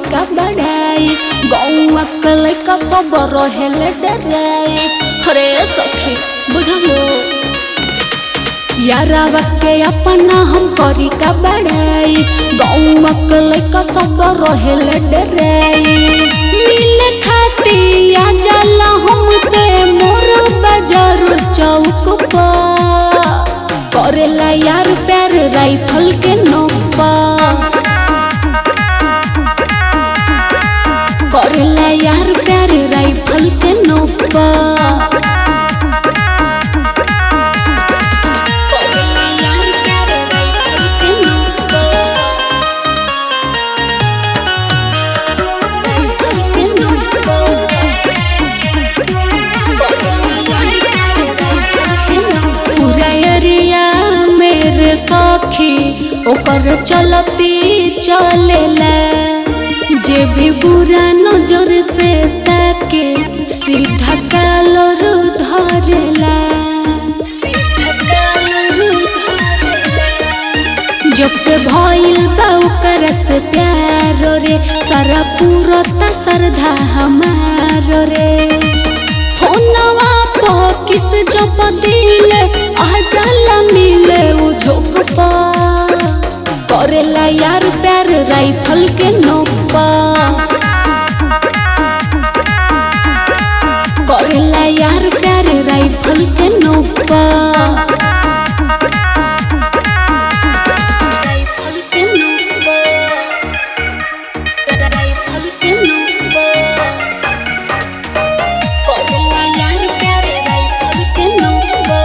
का बढ़ाई गौआ के लइका सब रहेले डराई अरे सखी बुझलो यारावा के अपना हम करी का बढ़ाई गौआ के लइका सब रहेले डराई मिले खाती आ जाला हमसे मोर बाजार चौक पर करेला यार प्यार राइफल के नोपा करेला यार प्यार राइफल के नोपा करेला यार प्यार राइफल के नोपा राइफल के नोपा करेला यार प्यार राइफल के नोपा पूरा एरिया मेरे सखी ओकर चलती चलेला जे भी बुरा नजर से ताके सीधा कालर धरेला सीधा कालर धरेला जब से भइल बा ओकर से प्यार रे सारा पूरता श्रद्धा हमार रे फोनवा पो किस जब दिल आ जाला मिले उ झोंक पा करेला यार प्यार राइफल के नोपा करेला यार प्यार राइफल के नोपा राइफल के नोपा राइफल के नोपा करेला यार प्यार राइफल के नोपा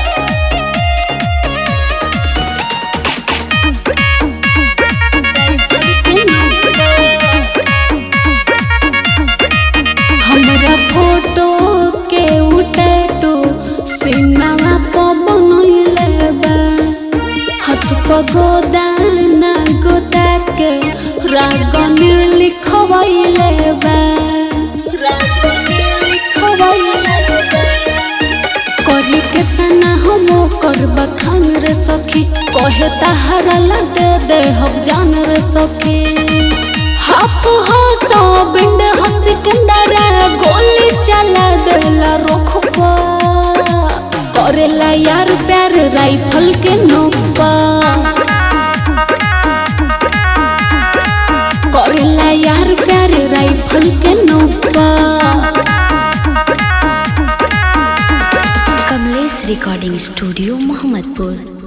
हमरा फोटो के उटेटो सिनेमा पर बनैले बा हाथ पर गोदाना गोदा के रागनी लिखवैले बा रागनी लिखवैले बा करी के तना हम कर बखान रे सखी कहे तहरा ला दे दे हम जान रे सखी हाफ हो सो बिंड हो सिकंदर गोली चला देला रोख पा करेला यार प्यार राइफल के नोपा करेला यार प्यार राइफल के नोपा कमलेश रिकॉर्डिंग स्टूडियो मोहम्मदपुर